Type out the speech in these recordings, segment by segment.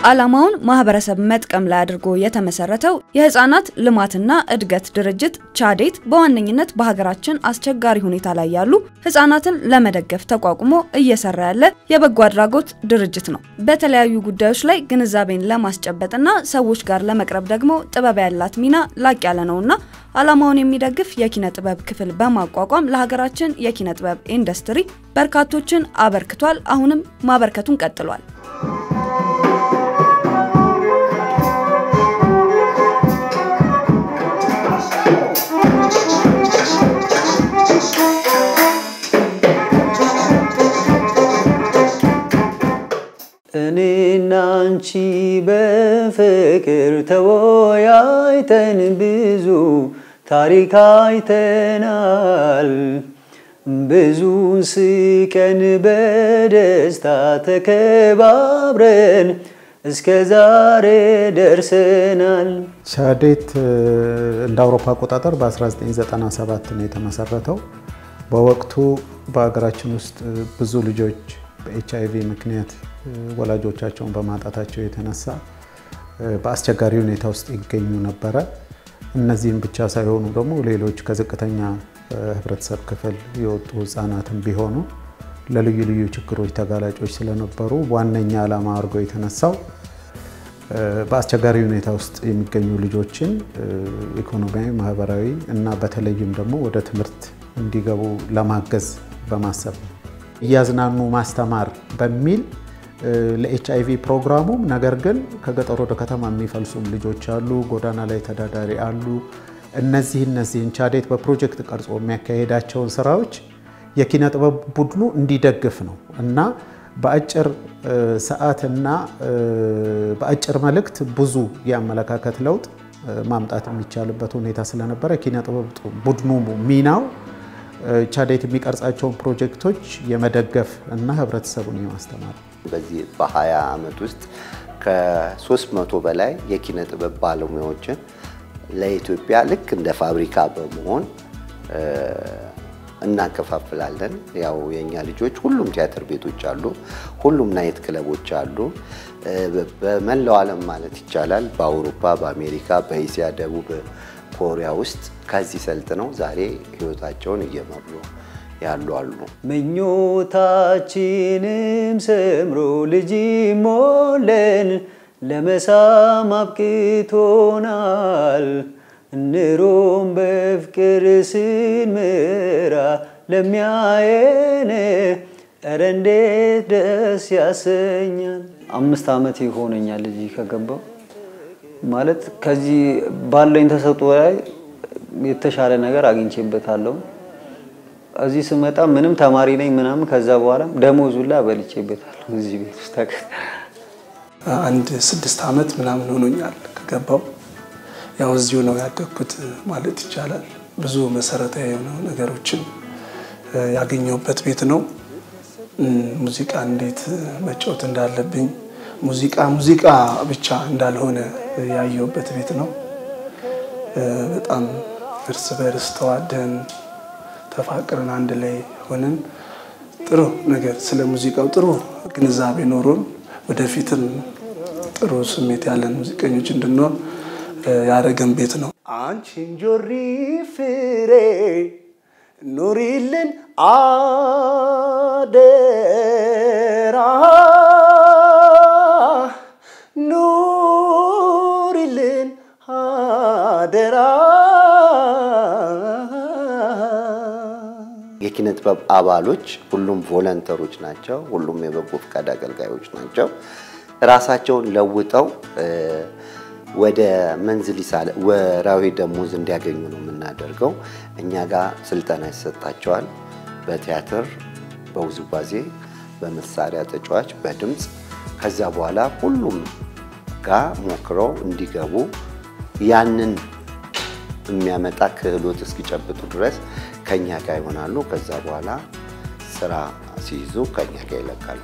ዓላማውን ማህበረሰብ መጥቀም ላይ አድርጎ የተመሰረተው የህፃናት ልማትና እድገት ድርጅት ቻዴት በዋነኝነት በሀገራችን አስቸጋሪ ሁኔታ ላይ ያሉ ህፃናትን ለመደገፍ ተቋቁሞ እየሰራ ያለ የበጎ አድራጎት ድርጅት ነው። በተለያዩ ጉዳዮች ላይ ግንዛቤን ለማስጨበጥና ሰዎች ጋር ለመቅረብ ደግሞ ጥበብ ያላት ሚና ላቅ ያለ ነውና ዓላማውን የሚደግፍ የኪነ ጥበብ ክፍል በማቋቋም ለሀገራችን የኪነ ጥበብ ኢንዱስትሪ በርካቶችን አበርክቷል። አሁንም ማበርከቱን ቀጥሏል። እኔና አንቺ በፍቅር ተወያይተን ብዙ ታሪክ አይተናል። ብዙን ስቀን በደስታ ተከባብረን እስከ ዛሬ ደርሰናል። ቻዴት እንደ አውሮፓ አቆጣጠር በ1997 ነው የተመሰረተው። በወቅቱ በሀገራችን ውስጥ ብዙ ልጆች በኤች አይቪ ምክንያት ወላጆቻቸውን በማጣታቸው የተነሳ በአስቸጋሪ ሁኔታ ውስጥ ይገኙ ነበረ። እነዚህም ብቻ ሳይሆኑ ደግሞ ሌሎች ከዝቅተኛ ህብረተሰብ ክፍል የወጡ ህጻናትም ቢሆኑ ለልዩ ልዩ ችግሮች ተጋላጮች ስለነበሩ ዋነኛ ዓላማ አድርገው የተነሳው በአስቸጋሪ ሁኔታ ውስጥ የሚገኙ ልጆችን ኢኮኖሚያዊ፣ ማህበራዊ እና በተለይም ደግሞ ወደ ትምህርት እንዲገቡ ለማገዝ በማሰብ ነው። እያዝናኑ ማስተማር በሚል ለኤች አይቪ ፕሮግራሙም ነገር ግን ከገጠር ወደ ከተማ የሚፈልሱም ልጆች አሉ፣ ጎዳና ላይ ተዳዳሪ አሉ። እነዚህ እነዚህን ቻዴት በፕሮጀክት ቀርጾ የሚያካሄዳቸውን ስራዎች የኪነ ጥበብ ቡድኑ እንዲደግፍ ነው እና በአጭር ሰዓትና በአጭር መልእክት ብዙ የአመለካከት ለውጥ ማምጣት የሚቻልበት ሁኔታ ስለነበረ ኪነ ጥበብ ቡድኑ ሚናው ቻዴት የሚቀርጻቸውን ፕሮጀክቶች የመደገፍ እና ህብረተሰቡን የማስተማር በዚህ በ20 ዓመት ውስጥ ከ300 በላይ የኪነ ጥበብ ባለሙያዎችን ለኢትዮጵያ ልክ እንደ ፋብሪካ በመሆን እናከፋፍላለን። ያው የእኛ ልጆች ሁሉም ቲያትር ቤቶች አሉ፣ ሁሉም ናይት ክለቦች አሉ። በመላው ዓለም ማለት ይቻላል በአውሮፓ፣ በአሜሪካ፣ በእስያ፣ ደቡብ ኮሪያ ውስጥ ከዚህ ሰልጥነው ዛሬ ህይወታቸውን እየመሩ ያሉ አሉ። ምኞታችንም ሰምሮ ልጅ ሞለን ለመሳም አብቅቶናል። እንሮም በፍቅር ስንምራ ለሚያየን ኧረ እንዴት ደስ ያሰኛል። አምስት ዓመት ይሆነኛል እዚህ ከገባው ማለት ከዚህ ባለኝ ተሰጥኦ ላይ የተሻለ ነገር አግኝቼበታለሁ። እዚህ ስመጣ ምንም ተማሪ ነኝ ምናምን፣ ከዛ በኋላ ደሞዙ ላይ በልቼበታለሁ እዚህ ቤት ውስጥ አንድ ስድስት ዓመት ምናምን ሆኖኛል ከገባው። ያው እዚሁ ነው ያደግኩት ማለት ይቻላል። ብዙ መሰረታዊ የሆኑ ነገሮችን ያገኘሁበት ቤት ነው። ሙዚቃ እንዴት መጫወት እንዳለብኝ፣ ሙዚቃ ሙዚቃ ብቻ እንዳልሆነ ያየሁበት ቤት ነው። በጣም እርስ በርስ ተዋደን ተፋቅረን አንድ ላይ ሆነን ጥሩ ነገር ስለ ሙዚቃው ጥሩ ግንዛቤ ኖሮን ወደፊትም ጥሩ ስሜት ያለን ሙዚቀኞች እንድንሆን ያደረገን ቤት ነው። አንቺን ጆሪ ፍሬ ኑሪልን አደራ ኑሪልን አደራ የኪነ ጥበብ አባሎች ሁሉም ቮለንተሮች ናቸው። ሁሉም የበጎ ፈቃድ አገልጋዮች ናቸው። ራሳቸውን ለውጠው ወደ መንዝሊ ወራዊ ደሞዝ እንዲያገኙ ነው የምናደርገው። እኛ ጋር ስልጠና ይሰጣቸዋል። በቲያትር፣ በውዝዋዜ፣ በመሳሪያ ተጫዋች፣ በድምፅ ከዛ በኋላ ሁሉም ጋር ሞክረው እንዲገቡ ያንን የሚያመጣ ክህሎት እስኪጨብጡ ድረስ ከኛ ጋር ይሆናሉ። ከዛ በኋላ ስራ ሲይዙ ከኛ ጋር ይለቃሉ።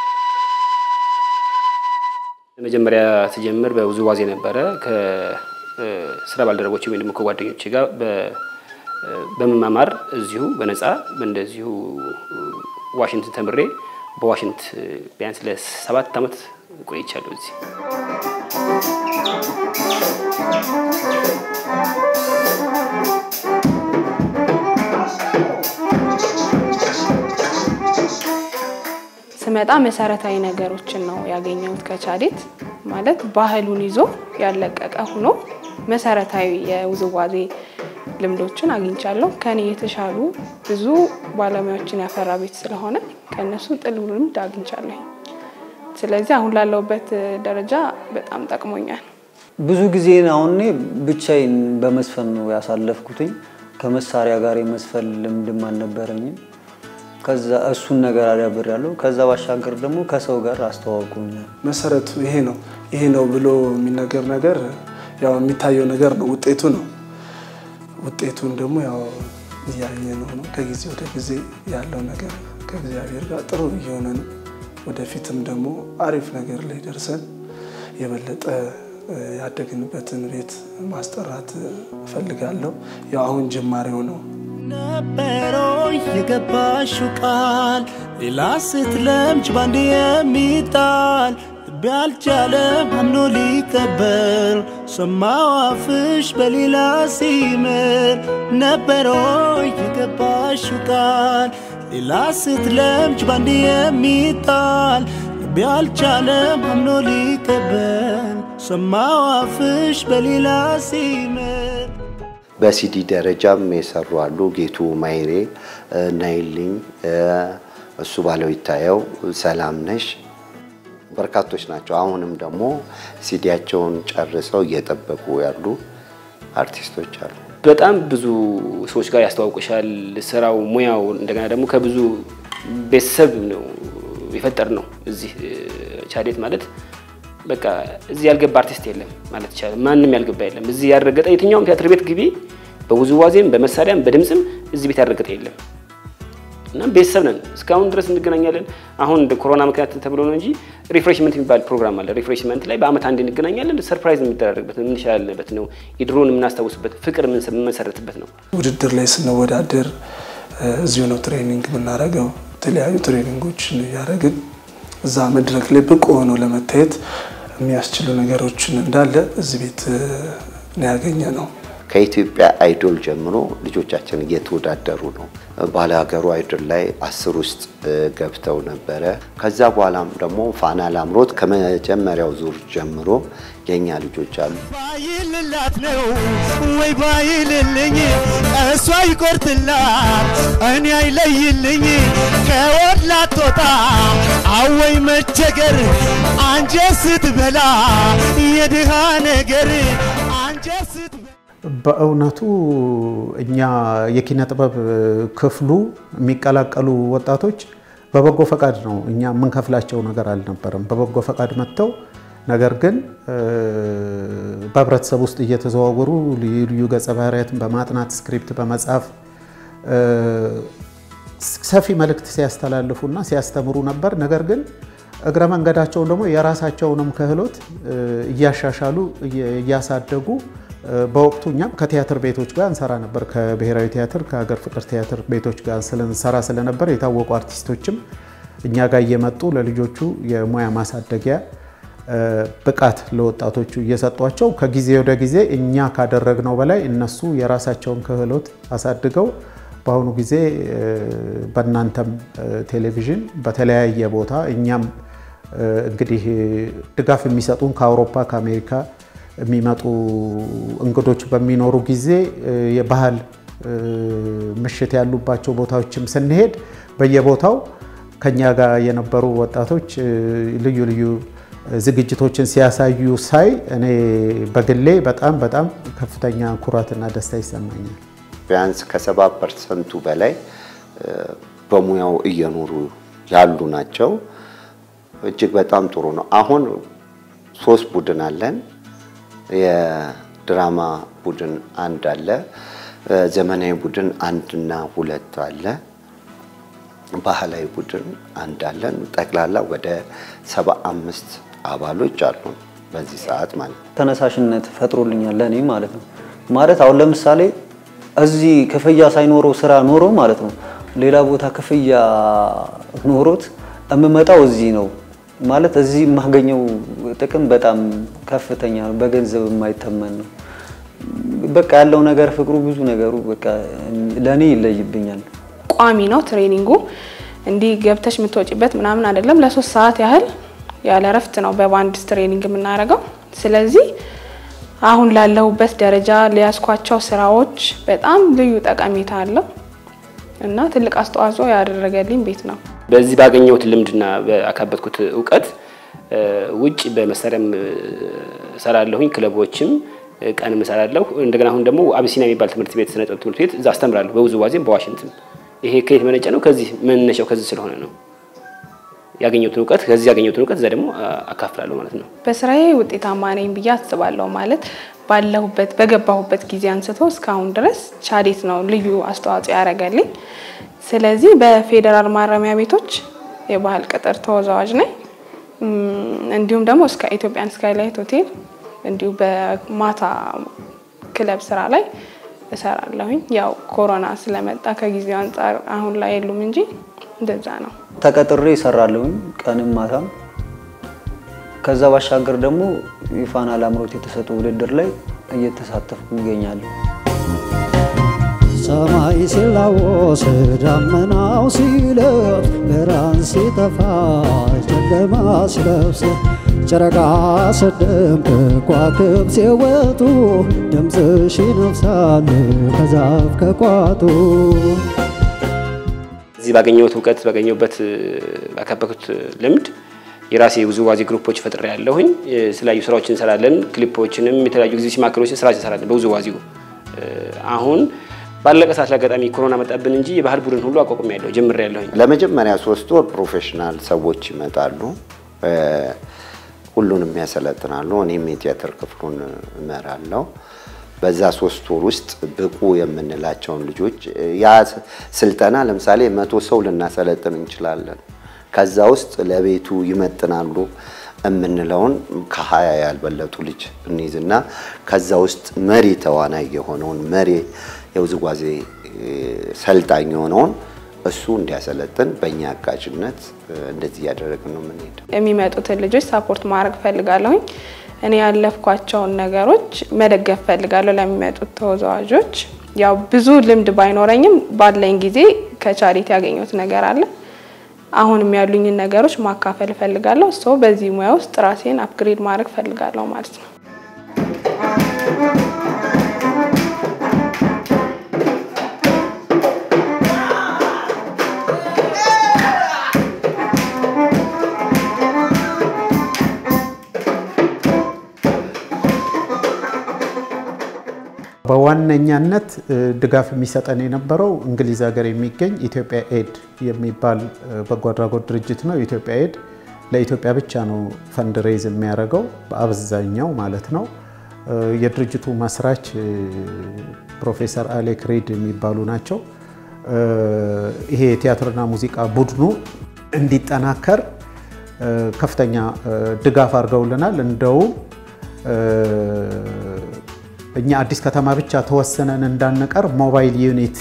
መጀመሪያ ስጀምር በውዝዋዜ ነበረ። ስራ ባልደረቦች ወይም ደግሞ ከጓደኞች ጋር በመማማር እዚሁ በነፃ እንደዚሁ ዋሽንግተን ተምሬ በዋሽንት ቢያንስ ለሰባት ዓመት ቆይቻለሁ እዚህ። ስመጣ መሰረታዊ ነገሮችን ነው ያገኘሁት ከቻዴት ማለት ባህሉን ይዞ ያለቀቀ ሆኖ መሰረታዊ የውዝዋዜ ልምዶችን አግኝቻለሁ። ከኔ የተሻሉ ብዙ ባለሙያዎችን ያፈራ ቤት ስለሆነ ከእነሱ ጥሩ ልምድ አግኝቻለሁ። ስለዚህ አሁን ላለሁበት ደረጃ በጣም ጠቅሞኛል። ብዙ ጊዜ አሁን እኔ ብቻዬን በመስፈን ነው ያሳለፍኩትኝ። ከመሳሪያ ጋር የመስፈን ልምድም አልነበረኝም። ከዛ እሱን ነገር አዳብሬያለሁ። ከዛ ባሻገር ደግሞ ከሰው ጋር አስተዋውቁኛል። መሰረቱ ይሄ ነው ይሄ ነው ብሎ የሚነገር ነገር ያው የሚታየው ነገር ነው፣ ውጤቱ ነው። ውጤቱን ደግሞ ያው እያየ ነው ነው ከጊዜ ወደ ጊዜ ያለው ነገር ከእግዚአብሔር ጋር ጥሩ እየሆነ ነው። ወደፊትም ደግሞ አሪፍ ነገር ላይ ደርሰን የበለጠ ያደግንበትን ቤት ማስጠራት እፈልጋለሁ። ያው አሁን ጅማሬው ነው። ነበሮ የገባሽው ቃል ሌላ ስትለምጅ ባንድ የሚጣል ልቤ አልቻለም አምኖ ሊቀበል ሰማው አፍሽ በሌላ ሲምር ነበሮ የገባሽው ቃል ሌላ ስትለምጅ ባንድ የሚጣል ልቤ አልቻለም አምኖ ሊቀበል ሰማው አፍሽ በሌላ ሲምር በሲዲ ደረጃም የሰሩ አሉ። ጌቱ ማይሬ፣ ናይልኝ፣ እሱ ባለው ይታየው፣ ሰላም ነሽ በርካቶች ናቸው። አሁንም ደግሞ ሲዲያቸውን ጨርሰው እየጠበቁ ያሉ አርቲስቶች አሉ። በጣም ብዙ ሰዎች ጋር ያስተዋውቅሻል ስራው፣ ሙያው። እንደገና ደግሞ ከብዙ ቤተሰብ ነው የፈጠር ነው። እዚህ ቻዴት ማለት በቃ እዚህ ያልገባ አርቲስት የለም ማለት ይቻላል። ማንም ያልገባ የለም። እዚህ ያልረገጠ የትኛውም ቲያትር ቤት ግቢ፣ በውዝዋዜም በመሳሪያም በድምፅም እዚህ ቤት ያልረገጠ የለም እና ቤተሰብ ነን። እስካሁን ድረስ እንገናኛለን። አሁን እንደ ኮሮና ምክንያት ተብሎ ነው እንጂ ሪፍሬሽመንት የሚባል ፕሮግራም አለ። ሪፍሬሽመንት ላይ በአመት አንድ እንገናኛለን። ሰርፕራይዝ የሚደራረግበት የምንሸላለንበት ነው። የድሮን የምናስታውስበት ፍቅር የምንመሰረትበት ነው። ውድድር ላይ ስንወዳደር እዚሁ ነው ትሬኒንግ የምናደርገው። የተለያዩ ትሬኒንጎችን እያደረግን እዛ መድረክ ላይ ብቁ ሆኖ ለመታየት የሚያስችሉ ነገሮችን እንዳለ እዚህ ቤት ነው ያገኘ ነው። ከኢትዮጵያ አይዶል ጀምሮ ልጆቻችን እየተወዳደሩ ነው። ባለ ሀገሩ አይዶል ላይ አስር ውስጥ ገብተው ነበረ። ከዛ በኋላም ደግሞ ፋና ላምሮት ከመጀመሪያው ዙር ጀምሮ የእኛ ልጆች አሉ። ባይልላት ነው ወይ ባይልልኝ እሷ ይቆርጥላት እኔ አይለይልኝ ከወድ ላትወጣ አወይ መቸገር አንጀት ስትበላ የድሃ ነገር አንጀት ስትበላ በእውነቱ እኛ የኪነ ጥበብ ክፍሉ የሚቀላቀሉ ወጣቶች በበጎ ፈቃድ ነው። እኛ የምንከፍላቸው ነገር አልነበረም። በበጎ ፈቃድ መጥተው ነገር ግን በህብረተሰብ ውስጥ እየተዘዋወሩ ልዩ ልዩ ገጸ ባህሪያትን በማጥናት ስክሪፕት በመጻፍ ሰፊ መልእክት ሲያስተላልፉና ሲያስተምሩ ነበር። ነገር ግን እግረ መንገዳቸውን ደግሞ የራሳቸውንም ክህሎት እያሻሻሉ እያሳደጉ በወቅቱ እኛም ከቲያትር ቤቶች ጋር እንሰራ ነበር። ከብሔራዊ ቲያትር ከሀገር ፍቅር ቲያትር ቤቶች ጋር ስንሰራ ስለነበር የታወቁ አርቲስቶችም እኛ ጋር እየመጡ ለልጆቹ የሙያ ማሳደጊያ ብቃት ለወጣቶቹ እየሰጧቸው ከጊዜ ወደ ጊዜ እኛ ካደረግነው በላይ እነሱ የራሳቸውን ክህሎት አሳድገው በአሁኑ ጊዜ በእናንተም ቴሌቪዥን በተለያየ ቦታ እኛም እንግዲህ ድጋፍ የሚሰጡን ከአውሮፓ ከአሜሪካ የሚመጡ እንግዶች በሚኖሩ ጊዜ የባህል ምሽት ያሉባቸው ቦታዎችም ስንሄድ በየቦታው ከኛ ጋር የነበሩ ወጣቶች ልዩ ልዩ ዝግጅቶችን ሲያሳዩ ሳይ እኔ በግሌ በጣም በጣም ከፍተኛ ኩራትና ደስታ ይሰማኛል። ቢያንስ ከሰባ ፐርሰንቱ በላይ በሙያው እየኖሩ ያሉ ናቸው። እጅግ በጣም ጥሩ ነው። አሁን ሶስት ቡድን አለን። የድራማ ቡድን አንድ አለ። ዘመናዊ ቡድን አንድና ሁለት አለ። ባህላዊ ቡድን አንድ አለን። ጠቅላላ ወደ ሰባ አምስት አባሎች አሉ። በዚህ ሰዓት ማለት ነው። ተነሳሽነት ፈጥሮልኛል ለእኔ ማለት ነው። ማለት አሁን ለምሳሌ እዚህ ክፍያ ሳይኖረው ስራ ኖሮ ማለት ነው ሌላ ቦታ ክፍያ ኖሮት የምመጣው እዚህ ነው ማለት እዚህ የማገኘው ጥቅም በጣም ከፍተኛ ነው፣ በገንዘብ የማይተመን ነው። በቃ ያለው ነገር ፍቅሩ፣ ብዙ ነገሩ በቃ ለእኔ ይለይብኛል። ቋሚ ነው ትሬኒንጉ። እንዲህ ገብተሽ የምትወጪበት ምናምን አይደለም። ለሶስት ሰዓት ያህል ያለ እረፍት ነው በባንድ ትሬኒንግ የምናደርገው። ስለዚህ አሁን ላለሁበት ደረጃ ሊያስኳቸው ስራዎች በጣም ልዩ ጠቀሜታ አለው እና ትልቅ አስተዋጽኦ ያደረገልኝ ቤት ነው። በዚህ ባገኘሁት ልምድና በአካበትኩት እውቀት ውጭ በመሳሪያም እሰራለሁኝ፣ ክለቦችም ቀንም እሰራለሁ። እንደገና አሁን ደግሞ አቢሲኒያ የሚባል ትምህርት ቤት ስነ ጥበብ ትምህርት ቤት እዛ አስተምራለሁ፣ በውዝዋዜም በዋሽንትም። ይሄ ከየት መነጨ ነው? ከዚህ መነሻው ከዚህ ስለሆነ ነው ያገኘሁትን እውቀት ከዚህ ያገኘሁትን እውቀት እዛ ደግሞ አካፍላለሁ ማለት ነው። በስራዬ ውጤታማ ነኝ ብዬ አስባለሁ። ማለት ባለሁበት በገባሁበት ጊዜ አንስቶ እስካሁን ድረስ ቻዴት ነው ልዩ አስተዋጽኦ ያደረገልኝ። ስለዚህ በፌዴራል ማረሚያ ቤቶች የባህል ቅጥር ተወዛዋዥ ነኝ። እንዲሁም ደግሞ እስከ ኢትዮጵያን ስካይላይት ሆቴል እንዲሁ በማታ ክለብ ስራ ላይ እሰራለሁኝ። ያው ኮሮና ስለመጣ ከጊዜው አንጻር አሁን ላይ የሉም እንጂ እንደዛ ነው። ተቀጥሬ እሰራለሁኝ ቀንም ማታም። ከዛ ባሻገር ደግሞ የፋና ላምሮት የተሰጡ ውድድር ላይ እየተሳተፍኩ ይገኛለሁ። ሰማይ ሲላወስ ደመናው ሲለፍ ብርሃን ሲጠፋ ጨለማ ሲለብስ ጨረቃ ስደምቅ ከዋክብት ሲወጡ ድምፅሽ ይነፍሳል ከዛፍ ከቋጡ እዚህ ባገኘሁት እውቀት ባገኘሁበት ባካበኩት ልምድ የራሴ ውዝዋዜ ግሩፖች ፈጥሬ ያለሁኝ የተለያዩ ስራዎችን እንሰራለን። ክሊፖችንም የተለያዩ ጊዜ ሲማክሮችን ስራ እንሰራለን በውዝዋዜው። አሁን ባለቀ ሰዓት ለአጋጣሚ ኮሮና መጣብን እንጂ የባህል ቡድን ሁሉ አቋቁሜ ያለሁ ጀምሬ ያለሁኝ። ለመጀመሪያ ሶስት ወር ፕሮፌሽናል ሰዎች ይመጣሉ፣ ሁሉንም ያሰለጥናሉ። እኔም የቲያትር ክፍሉን እመራለሁ። በዛ ሶስት ወር ውስጥ ብቁ የምንላቸውን ልጆች ያ ስልጠና ለምሳሌ መቶ ሰው ልናሰለጥን እንችላለን። ከዛ ውስጥ ለቤቱ ይመጥናሉ የምንለውን ከሀያ ያልበለጡ ልጅ እንይዝና ከዛ ውስጥ መሪ ተዋናይ የሆነውን መሪ የውዝዋዜ ሰልጣኝ የሆነውን እሱ እንዲያሰለጥን በእኛ አጋዥነት እንደዚህ እያደረግን ነው የምንሄደው። የሚመጡትን ልጆች ሳፖርት ማድረግ ፈልጋለሁኝ። እኔ ያለፍኳቸውን ነገሮች መደገፍ ፈልጋለሁ ለሚመጡት ተወዛዋዦች። ያው ብዙ ልምድ ባይኖረኝም ባለኝ ጊዜ ከቻሪቲ ያገኘሁት ነገር አለ። አሁንም ያሉኝን ነገሮች ማካፈል እፈልጋለሁ። ሶ በዚህ ሙያ ውስጥ ራሴን አፕግሬድ ማድረግ እፈልጋለሁ ማለት ነው። በዋነኛነት ድጋፍ የሚሰጠን የነበረው እንግሊዝ ሀገር የሚገኝ ኢትዮጵያ ኤድ የሚባል በጎ አድራጎት ድርጅት ነው። ኢትዮጵያ ኤድ ለኢትዮጵያ ብቻ ነው ፈንድሬዝ የሚያደርገው በአብዛኛው ማለት ነው። የድርጅቱ መስራች ፕሮፌሰር አሌክ ሪድ የሚባሉ ናቸው። ይሄ የቲያትርና ሙዚቃ ቡድኑ እንዲጠናከር ከፍተኛ ድጋፍ አድርገውልናል። እንደውም እኛ አዲስ ከተማ ብቻ ተወሰነን እንዳንቀር ሞባይል ዩኒት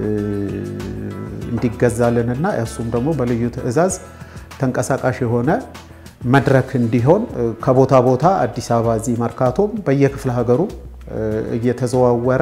እንዲገዛልንና እሱም ደግሞ በልዩ ትዕዛዝ ተንቀሳቃሽ የሆነ መድረክ እንዲሆን ከቦታ ቦታ አዲስ አበባ እዚህ መርካቶም በየክፍለ ሀገሩ እየተዘዋወረ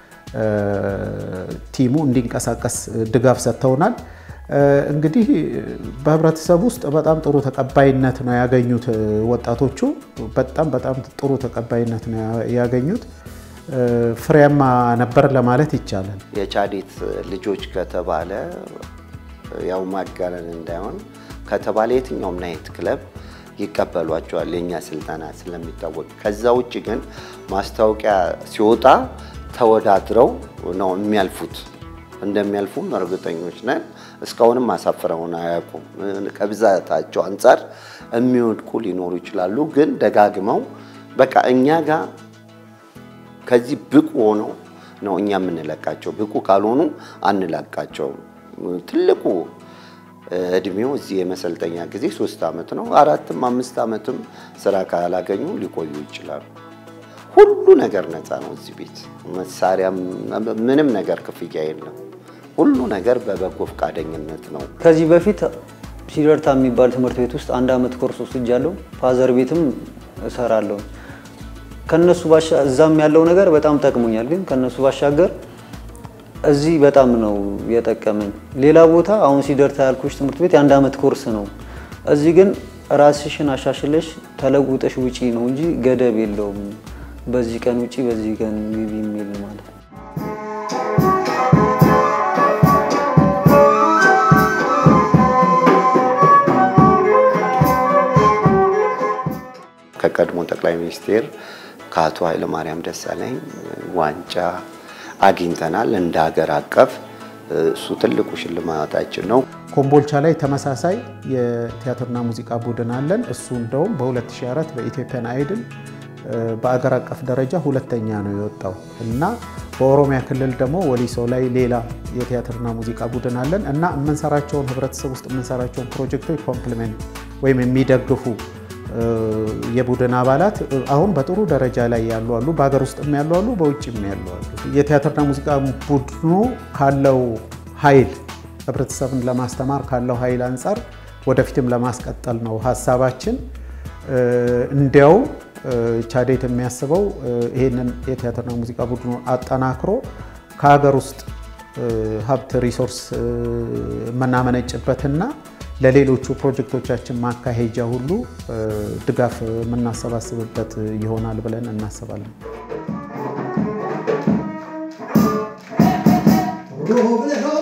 ቲሙ እንዲንቀሳቀስ ድጋፍ ሰጥተውናል። እንግዲህ በህብረተሰብ ውስጥ በጣም ጥሩ ተቀባይነት ነው ያገኙት። ወጣቶቹ በጣም በጣም ጥሩ ተቀባይነት ነው ያገኙት። ፍሬያማ ነበር ለማለት ይቻላል። የቻዴት ልጆች ከተባለ ያው ማጋነን እንዳይሆን ከተባለ የትኛውም ናይት ክለብ ይቀበሏቸዋል የእኛ ስልጠና ስለሚታወቅ። ከዛ ውጭ ግን ማስታወቂያ ሲወጣ ተወዳድረው ነው የሚያልፉት። እንደሚያልፉም እርግጠኞች ነን። እስካሁንም አሳፍረውን አያውቁም። ከብዛታቸው አንጻር የሚወድቁ ሊኖሩ ይችላሉ። ግን ደጋግመው በቃ እኛ ጋር ከዚህ ብቁ ሆነው ነው እኛ የምንለቃቸው። ብቁ ካልሆኑ አንለቃቸውም። ትልቁ እድሜው እዚህ የመሰልጠኛ ጊዜ ሶስት ዓመት ነው። አራትም አምስት ዓመትም ስራ ካላገኙ ሊቆዩ ይችላሉ። ሁሉ ነገር ነፃ ነው እዚህ ቤት። መሳሪያም ምንም ነገር ክፍያ የለም። ሁሉ ነገር በበጎ ፈቃደኝነት ነው። ከዚህ በፊት ሲደርታ የሚባል ትምህርት ቤት ውስጥ አንድ አመት ኮርስ ወስጃለሁ። ፋዘር ቤትም እሰራለሁ። ከነሱ ባሻ እዛም ያለው ነገር በጣም ጠቅሞኛል። ግን ከነሱ ባሻገር እዚህ በጣም ነው የጠቀመኝ። ሌላ ቦታ አሁን ሲደርታ ያልኩሽ ትምህርት ቤት የአንድ አመት ኮርስ ነው። እዚህ ግን ራስሽን አሻሽለሽ ተለውጠሽ ውጪ ነው እንጂ ገደብ የለውም። በዚህ ቀን ውጪ፣ በዚህ ቀን ግቢ የሚል ማለት ነው። ከቀድሞ ጠቅላይ ሚኒስቴር ከአቶ ኃይለማርያም ደሳለኝ ዋንጫ አግኝተናል። እንደ ሀገር አቀፍ እሱ ትልቁ ሽልማታችን ነው። ኮምቦልቻ ላይ ተመሳሳይ የቲያትርና ሙዚቃ ቡድን አለን። እሱ እንደውም በ2004 በኢትዮጵያን አይድል በአገር አቀፍ ደረጃ ሁለተኛ ነው የወጣው እና በኦሮሚያ ክልል ደግሞ ወሊሶ ላይ ሌላ የቲያትርና ሙዚቃ ቡድን አለን እና የምንሰራቸውን ህብረተሰብ ውስጥ የምንሰራቸውን ፕሮጀክቶች ኮምፕሊሜንት ወይም የሚደግፉ የቡድን አባላት አሁን በጥሩ ደረጃ ላይ ያሉ አሉ። በሀገር ውስጥም ያሉ አሉ፣ በውጭም ያሉ አሉ። የቲያትርና ሙዚቃ ቡድኑ ካለው ኃይል ህብረተሰብን ለማስተማር ካለው ኃይል አንጻር ወደፊትም ለማስቀጠል ነው ሀሳባችን። እንዲያውም ቻዴት የሚያስበው ይህንን የቲያትርና ሙዚቃ ቡድኑ አጠናክሮ ከሀገር ውስጥ ሀብት ሪሶርስ የምናመነጭበትና ለሌሎቹ ፕሮጀክቶቻችን ማካሄጃ ሁሉ ድጋፍ የምናሰባስብበት ይሆናል ብለን እናስባለን። ሩብ